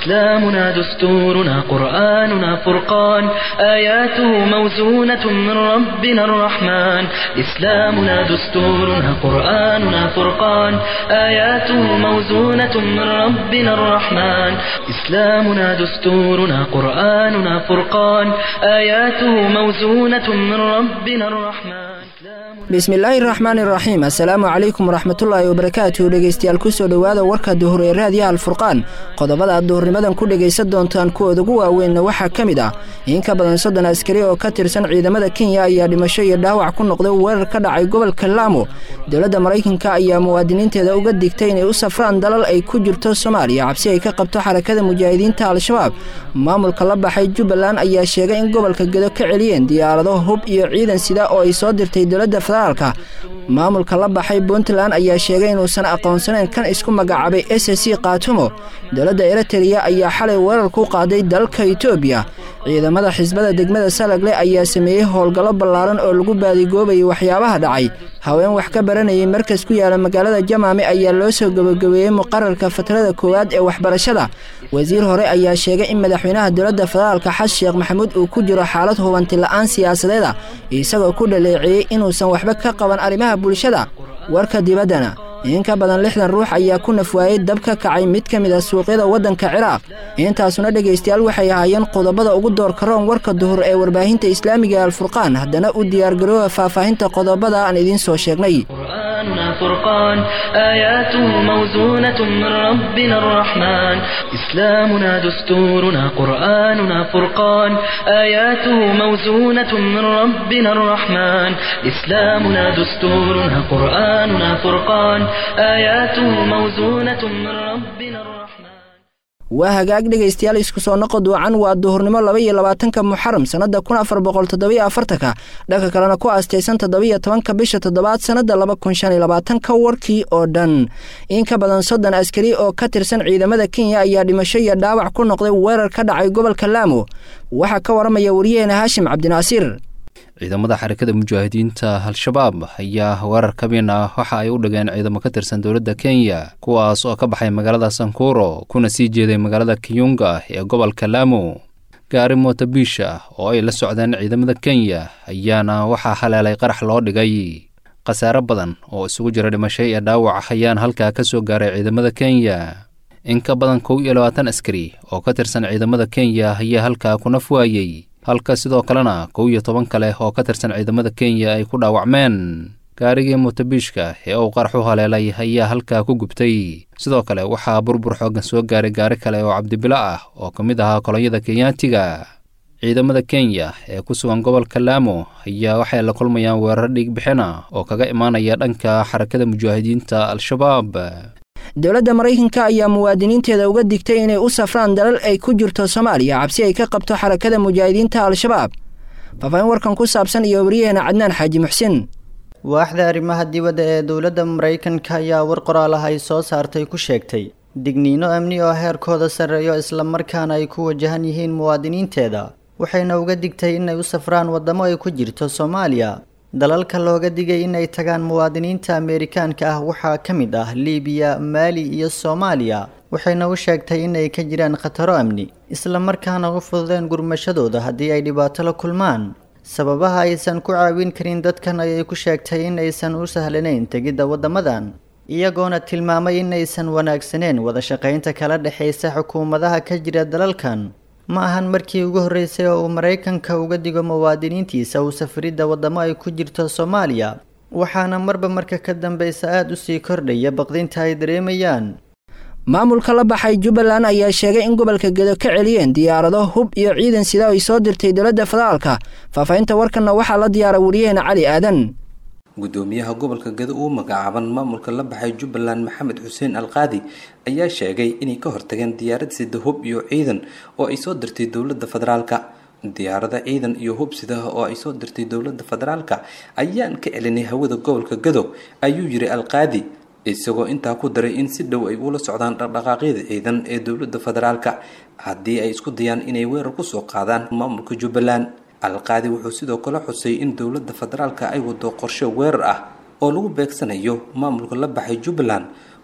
إسلامنا دستورنا قرآننا فرقان آياته موزونة من ربنا الرحمن إسلامنا دستورنا قرآننا فرقان آياته موزونة من ربنا الرحمن إسلامنا دستورنا قرآننا فرقان آياته موزونة من ربنا الرحمن bismillaahi raxmaan iraxiim assalaamu calaykum waraxmatullaahi wabarakaatu dhegeystayaal kusoo dhowaada warka duhur ee raadiyaha alfurqaan qodobada aad duhurnimadan ku dhegaysan doontaan kuwooda ugu waaweynna waxaa ka mid ah in ka badan soddon askari oo ka tirsan ciidamada kenya ayaa dhimasho iyo dhaawac ku noqday weerar ka dhacay gobolka laamo dowladda maraykanka ayaa muwaadiniinteeda uga digtay inay u safraan dalal ay ku jirto soomaaliya cabsi ay ka qabto xarakada mujaahidiinta al-shabaab maamulka la baxay jubbaland ayaa sheegay in gobolka gedo ka celiyeen diyaarado hub iyo ciidan sida oo ay soo dirtay dowladda federaalka maamulka la baxay puntland ayaa sheegay inuusan aqoonsanayn kan isku magacaabay s c kaatumo dowladda eritreya ayaa xalay weerar ku qaaday dalka etoobiya ciidamada xisbada degmada salagle ayaa sameeyey howlgallo ballaaran oo lagu baadigoobayay waxyaabaha dhacay haween wax ka baranayay markas ku yaala magaalada jamaame ayaa loo soo gabagabeeyey muqararka fatrada koowaad ee waxbarashada wasiir hore ayaa sheegay in madaxweynaha dowladda federaalka xas sheekh maxamuud uu ku jiro xaalad hubanti la-aan siyaasadeeda isagoo ku dhaleeceeyey inuusan waxba ka qaban arrimaha bulshada warka dibaddana in ka badan lixdan ruux ayaa ku nafwaayey dab ka kacay mid ka mid a suuqyada waddanka ciraaq intaasuna dhegaystayaal waxay ahaayeen qodobada ugu doorka roon warka duhur ee warbaahinta islaamiga alfurqaan haddana u diyaargarooba faahfaahinta qodobada aan idiin soo sheegnay قرآننا فرقان آياته موزونة من ربنا الرحمن إسلامنا دستورنا قرآننا فرقان آياته موزونة من ربنا الرحمن إسلامنا دستورنا قرآننا فرقان آياته موزونة من ربنا الرحمن waa hagaag dhegaystayaal isku soo noqo duucan waa duhurnimo laba iyo labaatanka muxaram sannada kun afar boqol toddobiyo afartanka dhanka kalena ku aastaysan toddobiyo tobanka bisha toddobaad sannada laba kun shan iyo labaatanka warkii oo dhan in ka badan soddon askari oo ka tirsan ciidamada kenya ayaa dhimasho iyo dhaawac ku noqday weerar ka dhacay gobolka laamo waxaa ka waramaya wariyaheena haashim cabdinaasiir ciidamada xarakada mujaahidiinta al-shabaab ayaa weerar kabin ah waxa ay u dhigeen ciidamo ka tirsan dowladda kenya kuwaas oo ka baxay magaalada sankuro kuna sii jeeday magaalada kiyunga ee gobolka laamo gaari mootabiish ah oo ay la socdeen ciidamada kenya ayaana waxaa haleelay qarax loo dhigay khasaare badan oo isugu jira dhimasho iyo dhaawac ayaan halkaa ka soo gaaray ciidamada kenya in ka badan kow iyo labaatan askari oo ka tirsan ciidamada kenya ayaa halkaa ku naf waayey halka sidoo kalena kow iyo toban kale oo ka tirsan ciidamada kenya ay ku dhaawacmeen gaarigii mootabiishka ee uu qarax u haleelay ayaa halkaa ku gubtay sidoo kale waxaa burbur xooggan soo gaaray gaari kale oo cabdibilo ah oo ka mid ahaa kolonyada kenyaatiga ciidamada kenya ee ku sugan gobolka laamo ayaa waxay la kulmayaan weerar dhiigbixina oo kaga imaanaya dhanka xarakada mujaahidiinta al-shabaab dowladda maraykanka ayaa muwaadiniinteeda uga digtay inay u safraan dalal ay ku jirto soomaaliya cabsi ay ka qabto xarakada mujaahidiinta al-shabaab faafaahin warkan ku saabsan iyo wariyaheena cadnaan xaaji muxsin waaxda arrimaha dibadda ee dowladda maraykanka ayaa war qoraal ah ay soo saartay ku sheegtay digniino amni oo heerkooda sarreeyo islamarkaana ay ku wajahan yihiin muwaadiniinteeda waxayna uga digtay inay u safraan waddamo ay ku jirto soomaaliya dalalka looga digay inay tagaan muwaadiniinta ameerikaanka ah waxaa ka mid ah liibiya maali iyo soomaaliya waxayna u sheegtay inay ka jiraan khataro amni islamarkaana u fududeen gurmashadooda haddii ay dhibaato la kulmaan sababaha aysan ku caawin karin dadkan ayay ku sheegtay in aysan u sahlanayn tegidda waddamadan iyagoona tilmaamay inaysan wanaagsaneen wada shaqaynta kala dhexaysa xukuumadaha ka jira dalalkan ma ahan markii ugu horreysay oo uu maraykanka uga digo muwaadiniintiisa uu safaridda waddamo ay ku jirto soomaaliya waxaana marba marka ka dambeysa aada u sii kordhaya baqdinta ay dareemayaan maamulka la baxay jubbaland ayaa sheegay in gobolka gedo ka celiyeen diyaarado hub iyo ciidan sida ay soo dirtay dowladda federaalka faahfaahinta warkanna waxaa la diyaara wariyaheena cali aadan gudoomiyaha gobolka gedo uu magacaaban maamulka la baxay jubbaland maxamed xuseen alqaadi ayaa sheegay inay ka hortageen diyaarad sida hub iyo ciidan oo ay soo dirtay dowladda federaalka diyaarada ciidan iyo hub sidaha oo ay soo dirtay dowladda federaalka ayaan ka celinay hawada gobolka gedo ayuu yiri alqaadi isagoo intaa ku daray in si dhow ay ula socdaan dhaqdhaqaaqyada ciidan ee dowladda federaalka haddii ay isku dayaan inay weerar kusoo qaadaan maamulka jubbaland alqaadi wuxuu sidoo kale xusay in dowladda federaalka ay wado qorshe weerar ah oo lagu beegsanayo maamulka la baxay jubbaland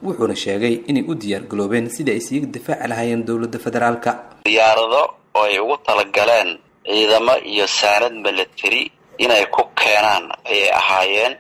wuxuuna sheegay inay u diyaargaloobeen sidii ay siiga difaaci lahaayeen dowladda federaalka diyaarado oo ay ugu talagaleen ciidamo iyo saanad milatary inay ku keenaan ayay ahaayeen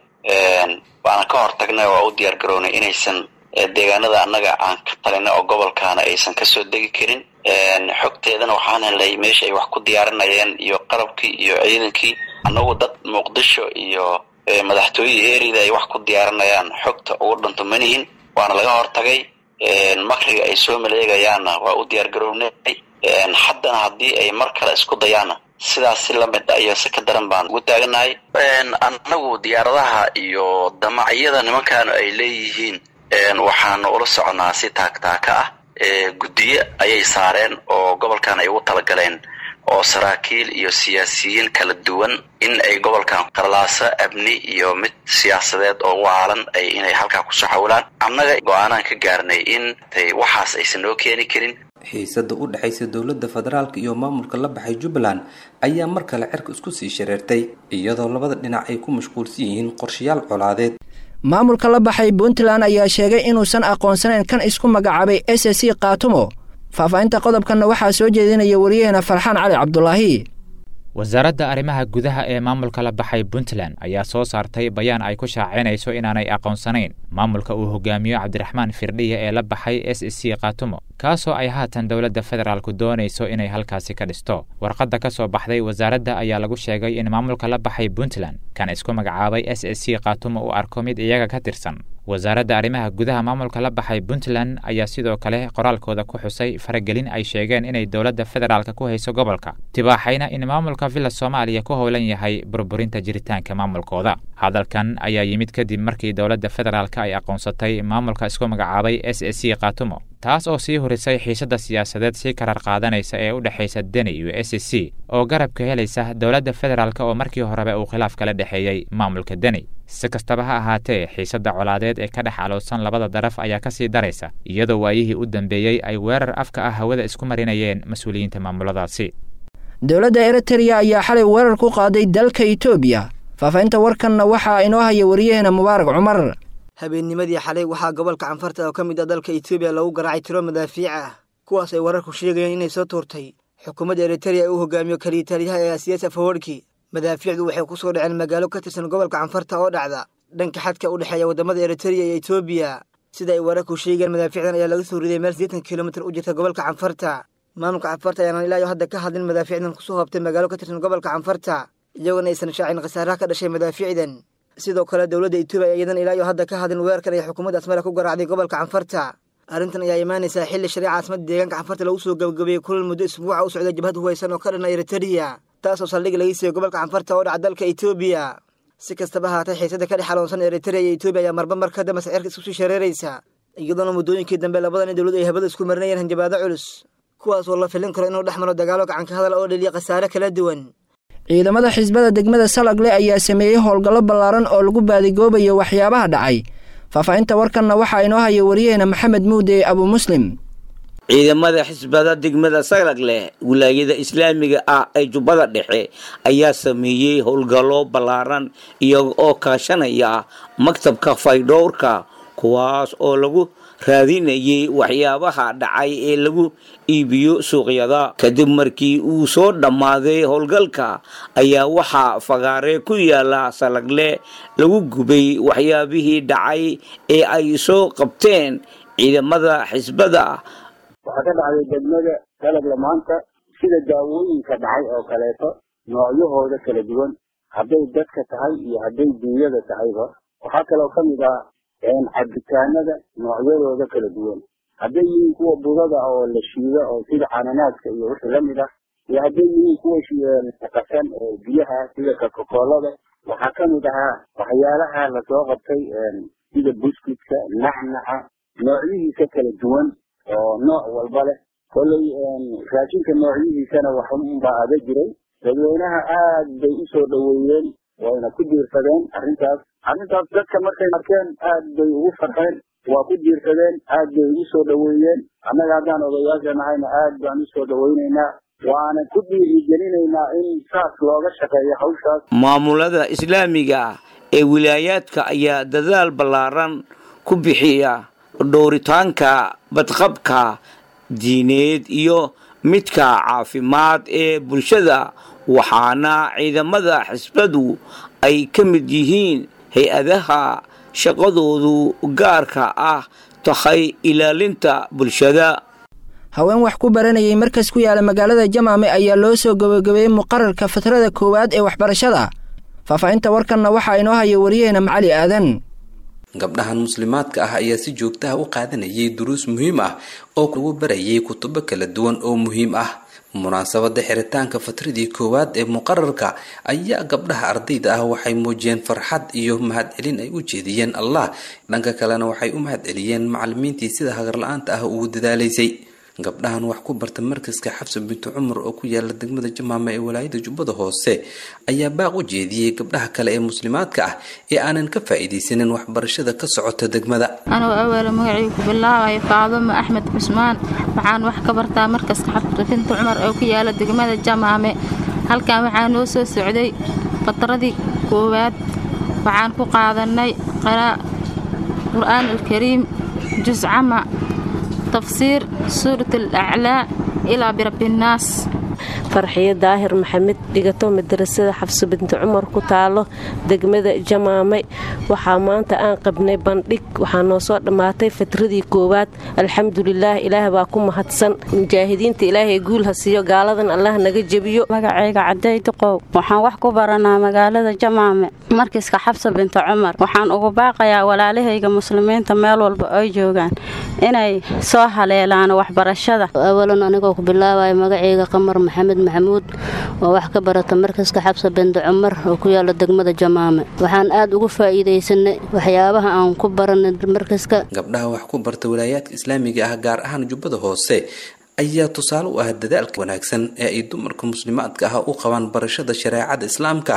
waana ka hortagnay waa u diyaargarownay inaysan deegaanada annaga aan ka talinay oo gobolkaana aysan kasoo degi karin xogteedana waxaan helnay meesha ay wax ku diyaarinayeen iyo qalabkii iyo ciidankii annagu dad muqdisho iyo madaxtooyada erida ay wax ku diyaarinayaan xogta ugu dhanto manihin waana laga hortagay makriga ay soo maleegayaanna waa u diyaargarownay haddana haddii ay mar kale isku dayaanna sidaas si lamid a iyo si ka daran baan ugu taaganahay annagu diyaaradaha iyo damacyada nimankaanu ay leeyihiin waxaanu ula soconaa si taagtaaka ah guddiyo ayay saareen oo gobolkan ay ugu talagaleen oo saraakiil iyo siyaasiyiin kala duwan in ay gobolkan qarlaaso amni iyo mid siyaasadeed oo waalan ay inay halkaa kusoo xawilaan annaga go-aanaan ka gaarnay in waxaas aysan noo keeni karin xiisada u dhexaysa dowladda federaalka iyo maamulka la baxay jubbaland ayaa mar kale cerka isku sii shareertay iyadoo labada dhinac ay ku mashquulsan yihiin qorshayaal colaadeed maamulka la baxay puntland ayaa sheegay inuusan aqoonsanayn kan isku magacaabay s c kaatumo faahfaahinta qodobkanna waxaa soo jeedinaya wariyaheena farxaan cali cabdulaahi wasaaradda arrimaha gudaha ee maamulka la baxay puntland ayaa soo saartay bayaan ay ku shaacinayso inaanay aqoonsanayn maamulka uu hogaamiyo cabdiraxmaan firdhiya ee la baxay s c kaatumo kaasoo ay haatan dowladda federaalku doonayso inay halkaasi ka dhisto warqadda ka soo baxday wasaaradda ayaa lagu sheegay in maamulka la baxay puntland kan isku magacaabay s c kaatumo uu arko mid iyaga ka tirsan wasaaradda arrimaha gudaha maamulka la baxay puntland ayaa sidoo kale qoraalkooda ku xusay faragelin ay sheegeen inay dowladda federaalka ku hayso gobolka tibaaxayna in maamulka villa soomaaliya ku howlan yahay burburinta jiritaanka maamulkooda hadalkan ayaa yimid kadib markii dowladda federaalka ay aqoonsatay maamulka isku magacaabay s c kaatumo taas oo sii horisay xiisadda siyaasadeed si karar qaadanaysa ee u dhexaysa deni iyo s c oo garabka helaysa dowladda federaalk oo markii horeba uu khilaaf kala dhexeeyey maamulka deni si kastaba ha ahaatee xiisadda colaadeed ee ka dhex alowsan labada daraf ayaa ka sii daraysa iyadoo waayihii u dambeeyey ay weerar afka ah hawada isku marinayeen mas-uuliyiinta maamuladaasi dowladda eritreya ayaa xalay weerar ku qaaday dalka etoobiya faahfaahinta warkanna waxaa inoo haya wariyaheena mubaarak cumar habeennimadii xalay waxaa gobolka canfarta oo ka mid ah dalka etoobiya lagu garaacay tiro madaafiic ah kuwaas ay wararku sheegayeen inay soo tuurtay xukuumadda eritreya ee uu hogaamiyo kaliya taliyaha ee asiyaas afawarki madaafiicdu waxay ku soo dhaceen magaalo ka tirsan gobolka canfarta oo dhacda dhanka xadka u dhexeeya waddamada eritreya iyo etoobiya sida ay wararku sheegayeen madaafiicdan ayaa laga soo riday meel siddeetan kilomitir u jirta gobolka canfarta maamulka canfarta ayaana ilaayo hadda ka hadlin madaafiicdan kusoo hoobtay magaalo ka tirsan gobolka canfarta iyagoona aysan shaacin khasaaraha ka dhashay madaafiicdan sidoo kale dowladda etoobiya iyadan ilaayo hadda ka hadlin weerarkan ay xukuumadda asmara ku garaacday gobolka canfarta arrintan ayaa imaanaysaa xilli shariica caasimada deegaanka canfarta lagu soo gabagabeeyey kulal muddo isbuuca u socda jabhad huwaysan oo ka dhanna eritreya taasoo saldhig laga siiyey gobolka canfarta oo dhaca dalka etoobiya si kastaba haatay xiisada ka dhex xaloonsan eritreya iyo etoobiya ayaa marba mar ka dambe sicirka isku sii shareeraysa iyadoona muddooyinkii dambe labadan in dowladdu ay habada isku marinayeen hanjabaado culus kuwaas oo la filin karo inuu dhex maro dagaalo gacanka hadal oo dheliya khasaare kala duwan ciidamada xisbada degmada salagle ayaa sameeyey howlgallo ballaaran oo lagu baadigoobayo waxyaabaha dhacay faahfaahinta warkanna waxaa inoo haya wariyaheena maxamed muude abu muslim ciidamada xisbada degmada salagleh wilaayada islaamiga ah ee jubbada dhexe ayaa sameeyey howlgallo ballaaran iyaga oo kaashanaya maktabka faydhowrka kuwaas oo lagu raadinayay waxyaabaha dhacay ee lagu iibiyo suuqyada kadib markii uu soo dhammaaday howlgalka ayaa waxaa fagaare ku yaala salagle lagu gubay waxyaabihii dhacay ee ay soo qabteen ciidamada xisbada waxaa ka dhacday degmada salagle maanta sida daawooyinka dhacay oo kaleeto noocyahooda kala duwan hadday dadka tahay iyo hadday duunyada tahayba waxaa kaloo ka mid ah cabitaanada noocyadooda kala duwan hadday yihiin kuwa budada oo la shiido oo sida cananaaska iyo wixii lamid ah iyo hadday yihiin kuwa qasan oo biyaha sida kakokolada waxaa ka mid ahaa waxyaalaha lasoo qabtay sida buskudka nacnaca noocyihiisa kala duwan oo nooc walba leh kolley raashinka noocyihiisana waxunbaa aga jiray dadweynaha aad bay usoo dhoweeyeen wayna ku diirsadeen arrintaas arrintaas dadka markay arkeen aad bay ugu farxeen waa ku diirsadeen aad bay ugu soo dhoweeyeen annaga haddaan odayaasha nahayna aad baan usoo dhoweynaynaa waana ku dhiirigelinaynaa in saas looga shaqeeyo hawshaas maamulada islaamiga ah ee wilaayaadka ayaa dadaal ballaaran ku bixiya dhowritaanka badqabka diineed iyo midka caafimaad ee bulshada waxaana ciidamada xisbadu ay ka mid yihiin hay-adaha shaqadoodu gaarka ah tahay ilaalinta bulshada haween wax ku baranayay markas ku yaala magaalada jamaame ayaa loo soo gabagabeeyey muqararka fatrada koowaad ee waxbarashada faahfaahinta warkanna waxaa inoo haya wariyaheena macali aadan gabdhahan muslimaadka ah ayaa si joogtaha u qaadanayay duruus muhiim ah oo lagu barayay kutubo kala duwan oo muhiim ah munaasabada xiritaanka fatradii koowaad ee muqararka ayaa gabdhaha ardayda ah waxay muujiyeen farxad iyo mahadcelin ay u jeediyeen allah dhanka kalena waxay u mahadceliyeen macalimiintii sida hagarla-aanta ah ugu dadaalaysay gabdhahan wax ku barta markaska xabsa bintu cumar oo ku yaala degmada jamaama ee walaayada jubbada hoose ayaa baaq u jeediyey gabdhaha kale ee muslimaadka ah ee aanan ka faa'iidaysanin waxbarashada ka socota degmada anuu aweele magacii ku bilaabaya faadumo axmed cusmaan waxaan wax ka bartaa markaska xabsa bintu cumar oo ku yaala degmada jamaame halkan waxaa noo soo socday fatradii koowaad waxaan ku qaadanay qur'aan alkariim juscama tafsiir suurat alaclaa ilaa birabinnaas farxiyo daahir maxamed dhigato madarasada xabso binti cumar ku taalo degmada jamaame waxaa maanta aan qabnay bandhig waxaa noo soo dhammaatay fatradii koowaad alxamdulilaah ilaah baa ku mahadsan mujaahidiinta ilaahay guul ha siiyo gaaladan allah naga jebiyo magacayga caday duqow waxaan wax ku baranaa magaalada jamaame markiiska xabsa binti cumar waxaan ugu baaqayaa walaalahayga muslimiinta meel walba ay joogaan inay soo haleelaan waxbarashada awalan anigoo ku bilaabaya magacayga qamar maxamed maxamuud oo wax ka barata markaska xabsa bende cumar oo ku yaala degmada jamaame waxaan aad ugu faa'iidaysanay waxyaabaha aan ku baranay markaska gabdhaha wax ku barta walaayaadka islaamiga ah gaar ahaan jubbada hoose ayaa tusaale u ah dadaalka wanaagsan ee ay dumarka muslimaadka ah u qabaan barashada shareecada islaamka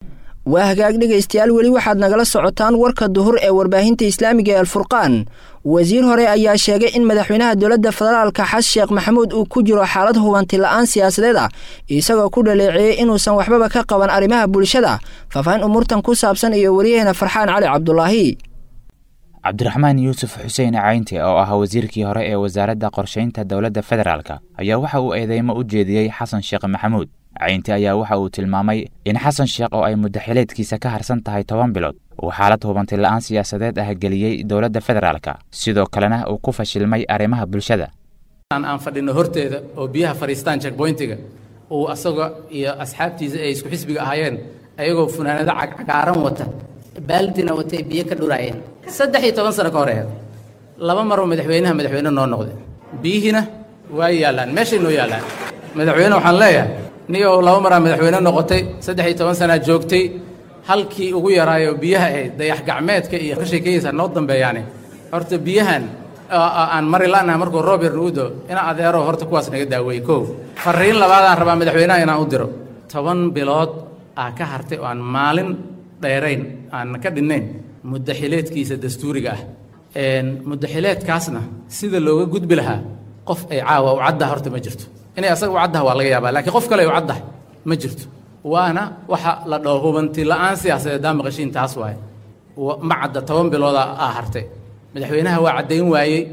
waa hagaag dhegaystayaal weli waxaad nagala socotaan warka duhur ee warbaahinta islaamiga ee alfurqaan wasiir hore ayaa sheegay in madaxweynaha dowladda federaalka xas sheekh maxamuud uu ku jiro xaalad hubanti la-aan siyaasadeed ah isagoo ku dhaleeceeyey inuusan waxbaba ka qaban arrimaha bulshada faahfaahin umuurtan ku saabsan iyo wariyaheena farxaan cali cabdulaahi cabdiraxmaan yuusuf xuseen caynti oo ah wasiirkii hore ee wasaaradda qorshaynta dowladda federaalk ayaa waxa uu eedeymo u jeediyey xasan sheekh maxamuud caynti ayaa waxa uu tilmaamay in xasan sheekh oo ay muddaxileedkiisa ka harsan tahay toban bilood uu xaalad hubanti la-aan siyaasadeed ah geliyey dowladda federaalka sidoo kalena uu ku fashilmay arrimaha bulshada aan fadhino horteeda oo biyaha fadhiistaan checkboyntiga uu asaga iyo asxaabtiisa ay isku xisbiga ahaayeen ayagoo funaanado cagcagaaran wata baaldina watay biyo ka dhuraayeen saddex iyo toban sano ka horeeya laba maroo madaxweynaha madaxweyne noo noqday biyihiina waa yaallaan meeshay noo yaallaan madaxweyne waxaan leeyahay nigoo laba maraa madaxweyne noqotay saddex iyo toban sanaa joogtay halkii ugu yaraayo biyaha ahayd dayax gacmeedka iyo ka sheekayeysa noo dambeeyaane horta biyahan aan mari la'naha markuu roob yar nagu do ina adeero horta kuwaas naga daaweeyey kow farriin labaadaan rabaa madaxweynaha inaan u diro toban bilood aa ka hartay oo aan maalin dheerayn aan ka dhinnayn muddaxileedkiisa dastuuriga ah muddaxileedkaasna sida looga gudbi lahaa qof ay caawa u caddaha horta ma jirto inay asaga u caddaha waa laga yaabaa laakiin qof kale ay u caddahay ma jirto waana waxa la dhaho hubanti la'aan siyaasadeed daa maqashiin taas waaye ma cadda toban bilooda aa hartay madaxweynaha waa caddayn waayey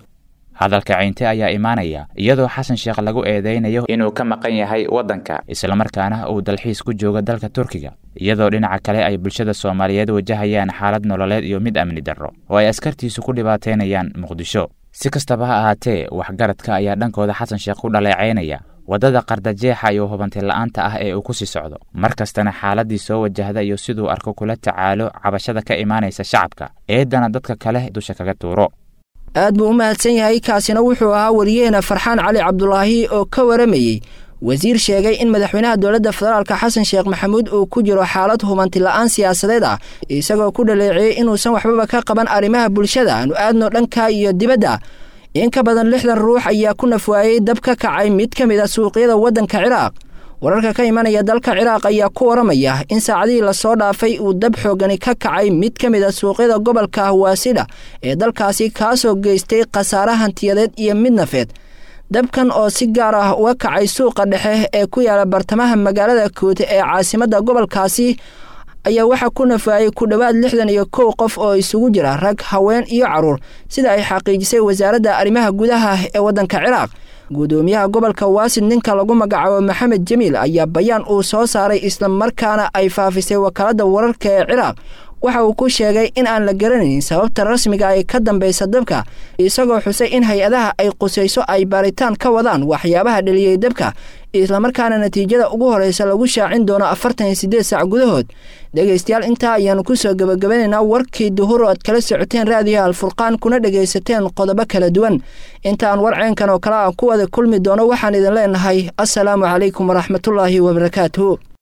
hadalka caynte ayaa imaanaya iyadoo xasan sheekh lagu eedeynayo inuu ka maqan yahay waddanka islamarkaana uu dalxiis ku joogo dalka turkiga iyadoo dhinaca kale ay bulshada soomaaliyeed wajahayaan xaalad nololeed iyo mid amni darro oo ay askartiisu ku dhibaateynayaan muqdisho si kastaba ha ahaatee waxgaradka ayaa dhankooda xasan sheekh ku dhaleecaynaya waddada qardajeexa iyo hubanti la'aanta ah ee uu ku sii socdo mar kastana xaaladdii soo wajahda iyo siduu arko kula tacaalo cabashada ka imaanaysa shacabka eeddana dadka kale dusha kaga tuuro aad buu u mahadsan yahay kaasina wuxuu ahaa wariyaheena farxaan cali cabdulaahi oo ka waramayey wasiir sheegay in madaxweynaha dowladda federaalka xasan sheekh maxamuud uu ku jiro xaalad hubanti la'aan siyaasadeed ah isagoo ku dhaleeceeyey inuusan waxbaba ka qaban arrimaha bulshada aanu aadno dhanka iyo dibadda in ka badan lixdan ruux ayaa ku nafwaayey dab ka kacay mid ka mid a suuqyada waddanka ciraaq wararka ka imanaya dalka ciraaq ayaa ku waramaya in saacadihii lasoo dhaafay uu dab xoogani ka kacay mid ka mid a suuqyada gobolka hawaasidha ee dalkaasi kaasoo geystay khasaare hantiyadeed iyo mid nafeed dabkan oo si gaar ah uga kacay suuqa dhexe ee ku yaala bartamaha magaalada koote ee caasimadda gobolkaasi ayaa waxaa ku nafaayey ku dhowaad lixdan iyo kow qof oo isugu jira rag haween iyo carruur sida ay xaqiijisay wasaaradda arrimaha gudaha ee waddanka ciraaq guddoomiyaha gobolka waasid ninka lagu magacaabo maxamed jamiil ayaa bayaan uu soo saaray islamarkaana ay faafisay wakaaladda wararka ee ciraaq waxa uu ku sheegay in aan la garanayn sababta rasmiga ay ka dambaysa dabka isagoo xusay in hay-adaha ay qusayso ay baaritaan ka wadaan waxyaabaha dheliyey dabka islamarkaana natiijada ugu horeysa lagu shaacin doono afartan iyo siddeed saac gudahood dhegaystayaal intaa ayaanu kusoo gebagabanaynaa warkii duhur oo aad kala socoteen raadiyo alfurqaan kuna dhegaysateen qodobo kala duwan intaan warceenkan oo kale aan ku wada kulmi doono waxaan idin leenahay assalaamu calaykum waraxmatullaahi wabarakaatuhu